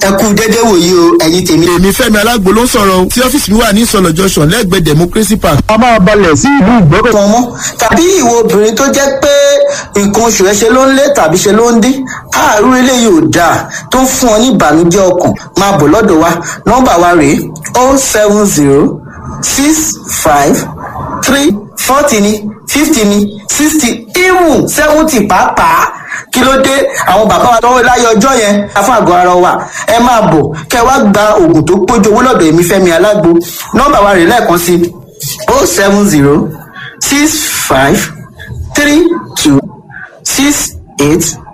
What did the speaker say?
ẹ kú dédé wòye o ẹ̀yin tèmi. èmi fẹ́mi alágbo ló ń sọ̀rọ̀ o tí ọ́fíìsì mi wà ní ìsọ̀lọ̀ junction lẹ́gbẹ̀ẹ́ democracy park. a máa balẹ̀ sí ìlú ìgbọ́kọ̀. wọn mọ́ tàbí ìwọ obìnrin tó jẹ́ pé nǹkan oṣù ẹ ṣe ló ń lé tàbí ṣe ló ń dín àárú eléyìí ò dáa tó ń fún ọ ní ìbànújẹ́ ọkàn máa bọ̀ lọ́dọ̀ wa nọ́mbà wa rèé o seven zero six five three forty ni fifty ni sixty even seventy pàápàá kí ló dé àwọn bàbá wa tọwọ́ láyé ọjọ́ yẹn fún àgọ́ ara wa ẹ máa bọ̀ kẹ wá gba oògùn tó pójú owó lọ́dọ̀ èmi fẹ́mi alágbo nọ́mbà wa rèé lẹ́ẹ̀kan sí o seven zero six five three two six eight